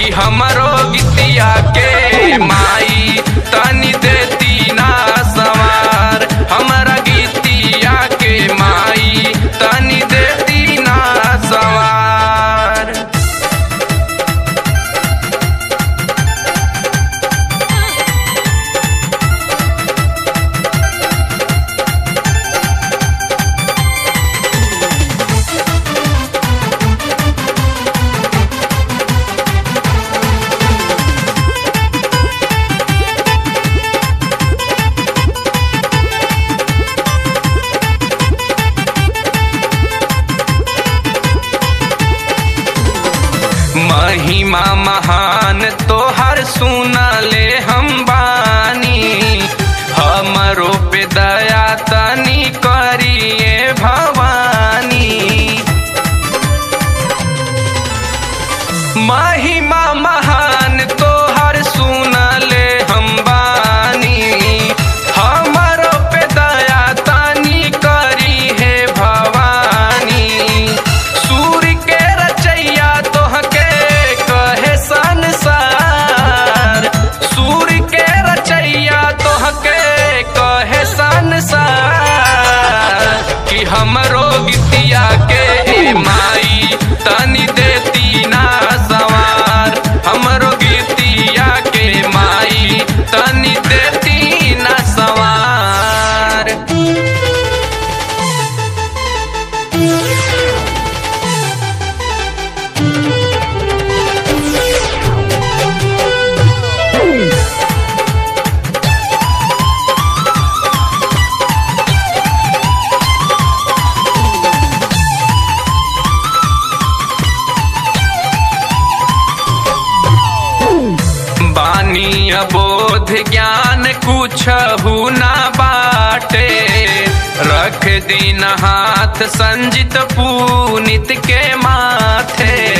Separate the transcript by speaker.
Speaker 1: कि हमरो गीतिया के माई तनी देती ना सवार हमरा गीतिया के माई तनी देती ना सवार महिमा महान तोहर सुनले हम बानी हमरो पे दया तनी करिए भवानी महिमा महान तोहर सुनले हम बानी हमरो पे दया तनी करी है भवानी सूर्य के रचैया तोहके कहे संसार सूर्य के रचैया तोहके कहे संसार कि हमरो गीतिया के ए माई तनी देती ना सवार हमरो गीतिया के माई तनी देती ना सवार बानी अबोध ज्ञान कुछ ना बाटे रख दिन हाथ संजित पूनित के माथे